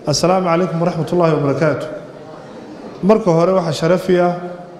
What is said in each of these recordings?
assalaamu calaykum waraxmat ullaahi wabarakaatu marka hore waxaa sharafi ah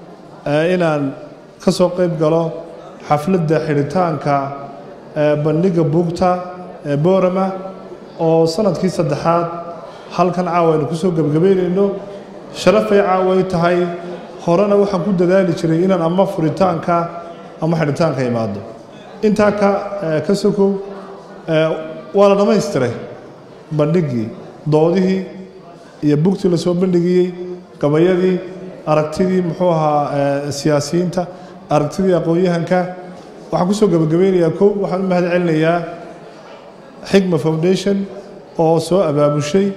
inaan ka soo qayb galo xafladda xidhitaanka bandhigga buugta ee boorama oo sanadkii saddexaad halkan caawa aynu kusoo gebagabeynayno sharafay caaway tahay horena waxaan ku dadaali jiray inaan ama furitaanka ama xidhitaanka imaado intaa ka ka sokow waa la dhammaystiray bandhiggii doodihii iyo bugtii lasoo bandhigiyey gabayadii aragtidii muxuu ahaa siyaasiyiinta aragtidii aqoon-yahanka waxaan kusoo gebagabeynayaa kow waxaan u mahad celinayaa xigma foundation oo soo abaabushay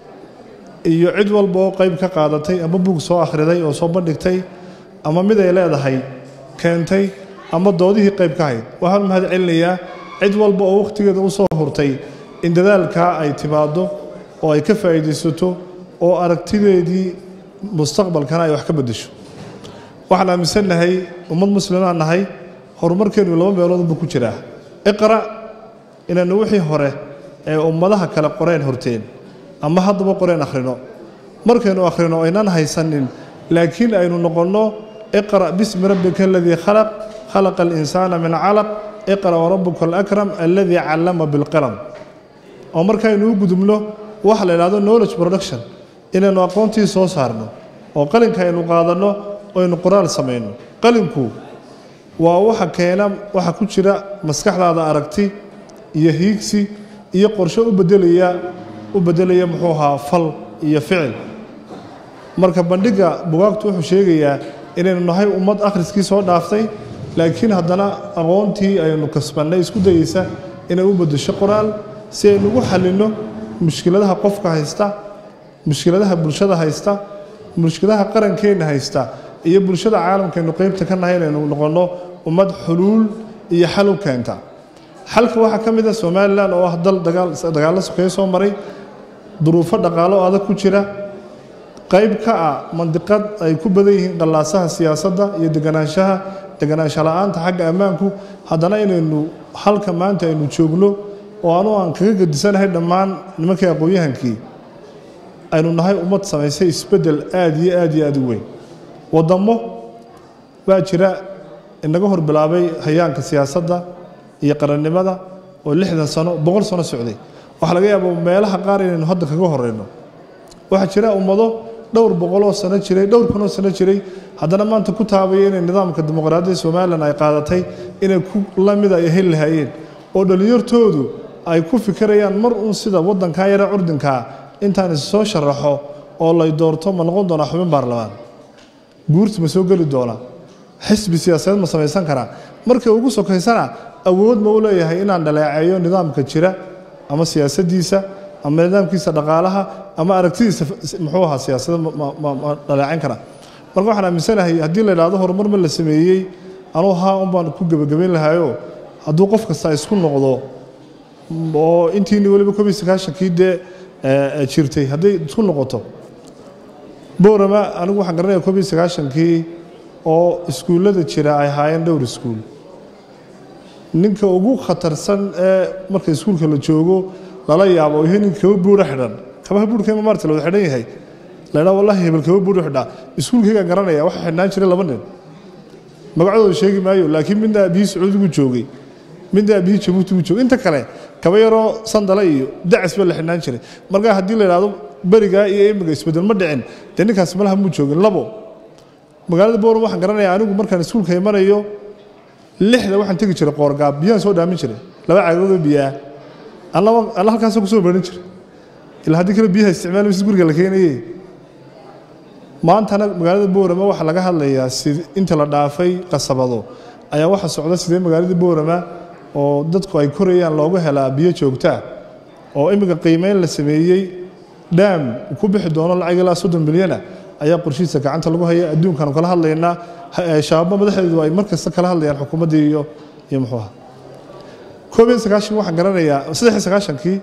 iyo cid walba oo qayb ka qaadatay ama bug soo akhriday oo soo bandhigtay ama mid ay leedahay keentay ama doodihii qayb ka hayd waxaan u mahad celinayaa cid walba oo wakhtigeeda u soo hurtay in dadaalkaa ay timaaddo oo ay ka faa'iidaysato oo aragtideedii mustaqbalkana ay wax ka beddesho waxaan aaminsannahay ummad muslimaan nahay horumarkeennu laba meeloodba ku jiraa iqra' inaynu wixii hore ee ummadaha kale qoreen horteen ama haddaba qoreen akhrino markaynu akhrino aynaan haysanin laakiin aynu noqonno iqra' bismi rabbika aladii khalaq khalaqa alinsaana min calaq iqra' warabuka alakram aladii callama bilqalam oo markaynu u gudubno waxa la idhahdo knowledge production inaynu aqoontii soo saarno oo qalinka aynu qaadanno aynu qoraal samayno qalinku waa waxa keena waxa ku jira maskaxdaada aragti iyo hiigsi iyo qorshe u bedelaya u beddelaya muxuu ahaa fal iyo ficil marka bandhigga bugaagtu wuxuu sheegayaa inaynu nahay ummad akhriskii soo dhaaftay laakiin haddana aqoontii aynu kasbannay isku dayeysa inay u beddesho qoraal si aynu ugu xallinno mushkiladaha qofka haysta mushkiladaha bulshada haysta mushkiladaha qarankeenna haysta iyo bulshada caalamkaynu qeybta ka nahay inaynu noqonno ummad xuluul iyo xal u keenta xalka waxaa ka mid ah somalilan oo ah dal dagaallo sokeeye soo maray duruufo dhaqaalo adag ku jira qayb ka ah mandiqad ay ku badan yihiin qallaasaha siyaasadda iyo deganaanshaha deganaansha la-aanta xagga ammaanku haddana inaynu halka maanta aynu joogno oo anu aan kaga gedisanahay dhammaan nimankii aqoon-yahankii aynu nahay ummad samaysay isbeddel aad iyo aad iyo aad u weyn waddamo baa jira inaga hor bilaabay hayaanka siyaasadda iyo qarannimada oo lixdan sano boqol sano socday waxaa laga yaaba meelaha qaar inaynu hadda kaga horeyno waxaa jira ummado dhowr boqoloo sano jiray dhowr kunoo sano jiray haddana maanta ku taabaya inay nidaamka dimuqraadiyadda somalilan ay qaadatay inay ku lamida ay heli lahaayeen oo dhallinyartoodu ay ku fikirayaan mar uun sida waddankaa yare curdinkaa intaan is soo sharaxo oo lay doorto ma noqon doonaa xubin baarlamaan guurti ma soo geli doonaa xisbi siyaasadeed ma samaysan karaa markay ugu sokaysana awood ma u leeyahay inaan dhaleeceeyo nidaamka jira ama siyaasaddiisa ama nidaamkiisa dhaqaalaha ama aragtidiisa muxuu ahaa siyaasada ma dhaleecin karaa marka waxaan aaminsanahay haddii la idhaahdo horumar ma la sameeyey anuu haa un baan ku gebagabayn lahaayoo hadduu qof kasta isku noqdo oo intiini weliba kob iyo sagaashankii dee jirtay hadday isku noqoto boorama anigu waxaan garanaya kob iyo sagaashankii oo iskuullada jira ay ahaayeen dhowr iskuul ninka ugu khatarsan ee marka iskuulka la joogo lala yaabo iyo ninka kaba buura xidhan kabaha buurkayma maarta la wada xidhan yahay laydhaa wallahi hebel kaba buuru xidhaa iskuulkaygaan garanaya waxaa xidhnaan jiray laba nin magacadooda sheegi maayo laakiin midna aabihii sacuudigu joogay midna aabihii jabuutigu joogay inta kale kaba yaroo sandala iyo dacis ba la xidhnaan jiray markaa haddii la idhaahdo berigaa iyo imiga isbeddel ma dhicin dee ninkaasi malaha muu joogin labo magaalada booram waxaan garanayaa anigu markaan iskuulka imanayo lixda waxaan tegi jiray qoorgaab biyaan soo dhaamin jiray laba caagadoodoo biyaa alla halkaasoo kusoo barin jiray ilaa haddii kale biyaha isticmaal mise guriga la keenaye maantana magaalada boorama waxaa laga hadlayaa si inta la dhaafay qasabado ayaa waxa socda sidee magaalada boorama oo dadku ay korayaan loogu helaa biyo joogtaa oo iminka qiimeyn la sameeyey dhaam ku bixi doono lacag ilaa soddon milyana ayaa qorshihiisa gacanta lagu haya adduunkaanu kala hadlaynaa shabaabo madaxdeedu ay mar kasta kala hadlayaan xukuumaddii iyo iyo muxuuha koob iyo sagaashan waxaan garanayaa saddex iyo sagaashankii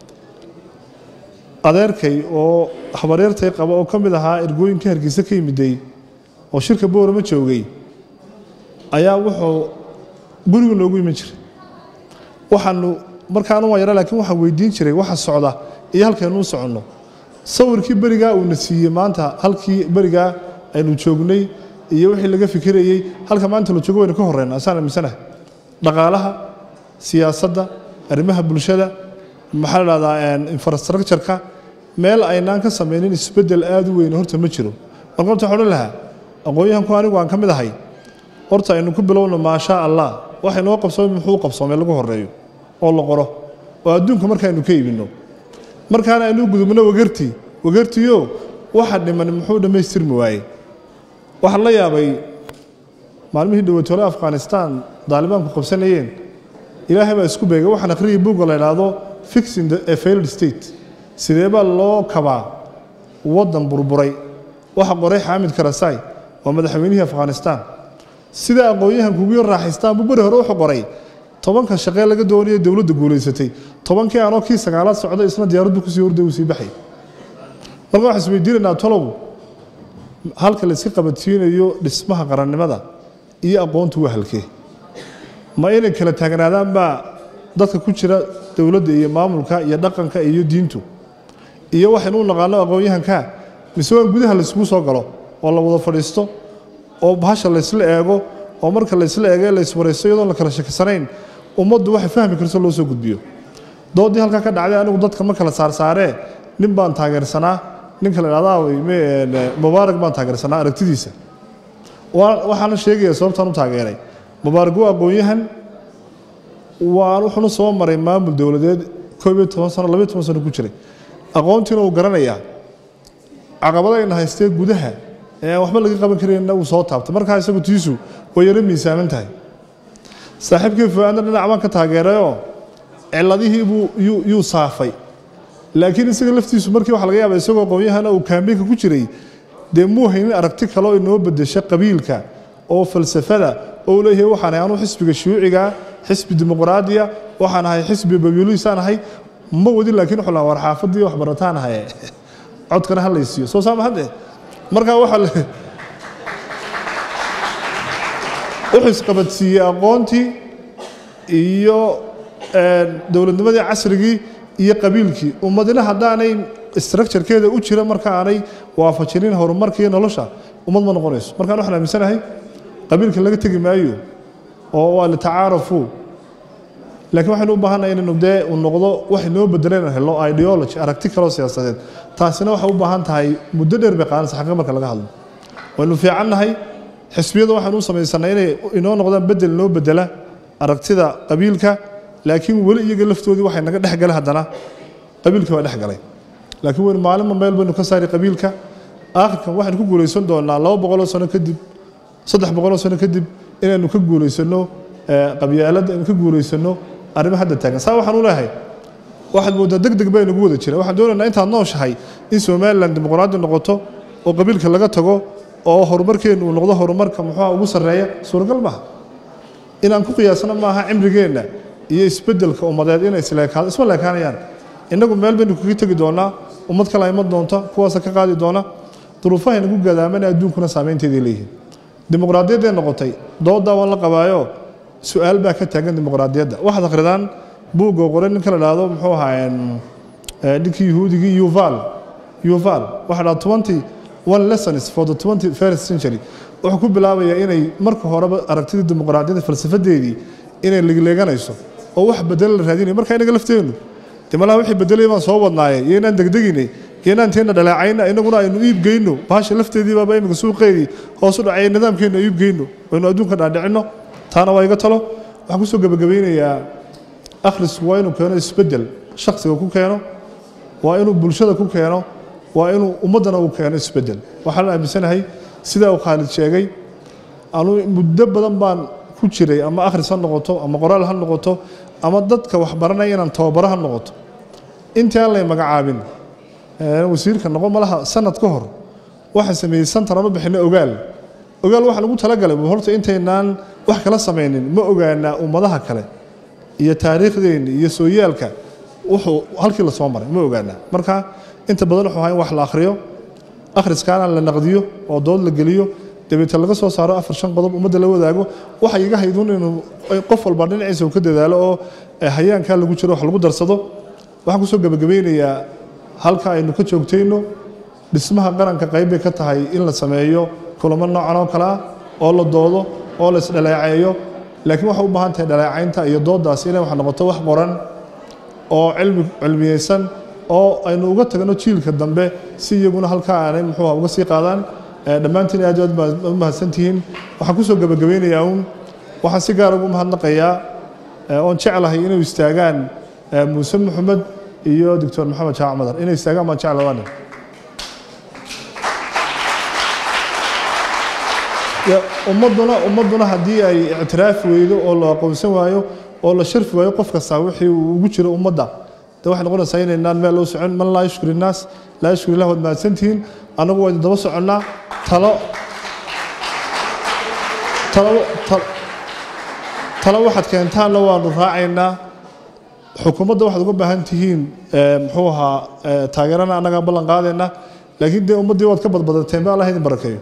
adeerkay oo habaryartay qaba oo ka mid ahaa ergooyinka hargeysa ka yimiday oo shirka boorama joogay ayaa wuxuu guriga noogu iman jiray waxaanu markaanu waa yara laakiin waxaan weydiin jiray waxa socda iyo halkaynu u soconno sawirkii berigaa uuna siiyey maanta halkii berigaa aynu joognay iyo wixii laga fikirayey halka maanta la joogo waynu ka horeyna asaan aaminsanahay dhaqaalaha siyaasadda arrimaha bulshada maxaa la dhahdaa infrastructure-ka meel aynaan ka samaynin isbeddel aada u weyn horta ma jiro marka horta waxaan odhan lahaa aqoon-yahanku anigu aan ka mid ahay horta aynu ku bilowno maashaa allah waxa inoo qabsoomay muxuu qabsoomay lagu horeeyo oo la qoro oo adduunka markaaynu ka iibinno markaana aynu gudubno wagartii wagartiyo waxa dhiman muxuu dhammaystirmi waayey waxaan la yaabay maalmihii dhowatole afghanistan daalibaanku qabsanayeen ilaahay baa isku beegay waxaan akhriyay buugga la idhaahdo fixing a failed state sidee baa loo kabaa waddan burburay waxa qoray xaamid karasai waa madaxweynihii afghanistan sida aqoon-yahanku ugu yar raaxaystaan buu beri hore wuxuu qoray tobanka shaqee laga doonaya dowladda guulaysatay tobankii anoo kii sagaalaad socday isna diyaaraddu kusii horday uu sii baxay marka waxaan isweydiinaynaa tolow halka la iska qabadsiinayo dhismaha qarannimada iyo aqoontu waa halkee ma inay kala taagnaadaan baa dadka ku jira dowladda iyo maamulka iyo dhaqanka iyo diintu iyo waxaynu u naqaano aqoon-yahanka mise waan gudaha layskugu soo galo oo la wada fadhiisto oo bahasha laysla eego oo marka laysla eego ee layswaraysto iyadoon la kala shakisanayn ummaddu waxay fahmi karto loo soo gudbiyo doodii halkaa ka dhacday anigu dadka ma kala saarsaaree nin baan taageersanaa ninka la idhahdaa mubaarak baan taageersanaa aragtidiisa waxaana sheegaya sababtaan u taageeray mubaarak waa aqoon-yahan waa wuxuuna soo maray maamul dowladeed koob iyo toban sano labayo toban sano ku jiray aqoontiina uu garanayaa caqabadayna haystee gudaha ee aan waxba laga qaban karayna uu soo taabtay markaa isagu tiisu way yaro miisaaman tahay saaxiibkii fuaadna dhinac baan ka taageerayoo ciladihii buu yuu saafay laakiin isaga laftiisu markii waxa laga yaaba isagoo aqoon-yahana uu kaambeynka ku jiray dee muu haynin aragti kaleo inoo bedesha qabiilka oo falsafada oo leeyahay waxaan ahay anuu xisbiga shuuciga xisbi dimuqraadiya waxaan ahay xisbi babiluisaan ahay ma wadin laakiin wuxuu lahaa war xaafadii wax barataan ahaye codkana ha laysiiyo soo saama hadde markaa waxa wuxuu isqabadsiiyey aqoontii iyo dowladnimadii casrigii iyo qabiilkii ummadina haddaanay structurekeeda u jira marka aanay waafajinin horumarkii nolosha ummad ma noqonayso markaan waxaan aaminsanahay qabiilka laga tegi maayo oo waa litacaarafu laakiin waxaynu u baahannahay inaynu dee uu noqdo wax inoo bedelayna helo ideology aragti kaloo siyaasadeed taasina waxay u baahan tahay muddo dheer bay qaadanaysa xaqiiq marka laga hadlo waynu fiicannahay xisbiyada waxaynu u samaysanay inay inoo noqdaan bedel inoo bedela aragtida qabiilka laakiin weli iyaga laftoodii waxay naga dhex galay haddana qabiilka waa dhex galay laakiin waynu maalinba meel baynu ka saari qabiilka aakhirkan waxaynu ku guulaysan doonaa laba boqoloo sano kadib saddex boqoloo sano kadib inaynu ka guulaysanno qabyaaladda aynu ka guulaysanno arrimo hadda taagan saa waxaan u leehay waxaad mooddaa deg deg baa inagu wada jira waxaan doonaynaa intaad nooshahay in somalilan dimuqraadi noqoto oo qabiilka laga tago oo horumarkeennu uu noqdo horumarka muxuuha ugu sarreeya suuragal maaha inaan ku qiyaasno maaha cimrigeenna iyo isbeddelka ummadeed inay isleekaado isma leekaanayaan innagu meel baynu kaga tegi doonaa ummad kale iman doonta kuwaasa ka qaadi doona duruufaha inagu gadaamana adduunkuna saameynteeday leeyihiin dimuqraadiyadday noqotay dooddaa waan la qabaayo su-aal baa ka taagan dimuqraadiyadda waxaad akhridaan buugga qoray ninka la dhahdo muxuu ahaa ninkii yahuudigii yuval yuval waxa dhaha twenty one lessons for the twenty first century wuxuu ku bilaabayaa inay marka horeba aragtidii dimuqraadiyadda falsafadeedii inay legleeganayso oo wax bedelo la raadinayo marka inaga lafteennu de malaha wixii bedelay baan soo wadnaaye iyo inaan degdeginay iyo inaan teenna dhaleecayna inaguna aynu iib geyno bahasha lafteedii baaba iminka suuqeedii hoos u dhacay nidaamkeenna iib geyno aynu adduunka dhaadhicinno taana waa iga talo waxaan kusoo gebagabeynayaa akhrisku waa inuu keeno isbeddel shaksiga ku keeno waa inuu bulshada ku keeno waa inuu ummaddana uu keeno isbeddel waxaan aaminsanahay sidaa uu khaalid sheegay anuu muddo badan baan ku jiray ama akhris ha noqoto ama qoraal ha noqoto ama dadka waxbaranaya inaan tababaro ha noqoto intii aan lay magacaabin wasiirka noqon malaha sanad ka hor waxaan sameeyey santan ama bixinay ogaal ogaal waxaan ugu talagalay horta intaynaan wax kala samaynin ma ogaanaa ummadaha kale iyo taariikhdeenni iyo sooyaalka wuxuu halkii lasoo maray ma ogaanaa marka inta badan wuxuu ahaa in wax la akhriyo akhriskaana la naqdiyo oo dood la geliyo dabeete laga soo saaro afar shan qodob ummadda la wadaago waxa iga hayduun inuu qof walba dhinaciisa uu ka dadaalo oo hayaankaa lagu jiro wax lagu darsado waxaan kusoo gebagabeynayaa halka aynu ka joogtayno dhismaha qaranka qayb bay ka tahay in la sameeyo kulamo noocan oo kale ah oo la doodo oo la isdhaleeceeyo laakiin waxay u baahan tahay dhaleecaynta iyo dooddaas inay wax noqoto wax qoran oo cilmi cilmiyeysan oo aynu uga tagno jiilka dambe si iyaguna halkaa aanay muxuu uga sii qaadaan dhammaantiin aad aad baad u mahadsantihiin waxaan kusoo gabagabeynayaa uun waxaan si gaar ugu mahadnaqayaa oon jeclahay inay istaagaan muuse maxamed iyo doctor maxamed jaac madar inay istaagaan baan jeclahay ummaduna ummaduna haddii ay ictiraafi weydo oo la aqoonsan waayo oo la sharfi waayo qof kasta wixii uu ugu jiro ummadda de waxay noqonaysaa inaynaan meel loo socon man laa yashkur innaas laa yashkur illah waad mahadsantihiin annagu waa daba soconnaa talo talo talo waxaad keentaanna waanu raacaynaa xukuumadda waxaad uga baahan tihiin muxuu ahaa taageerana annagaa ballan qaadayna laakiin dee ummaddii waad ka badbadateen ba allah idin barakeeyo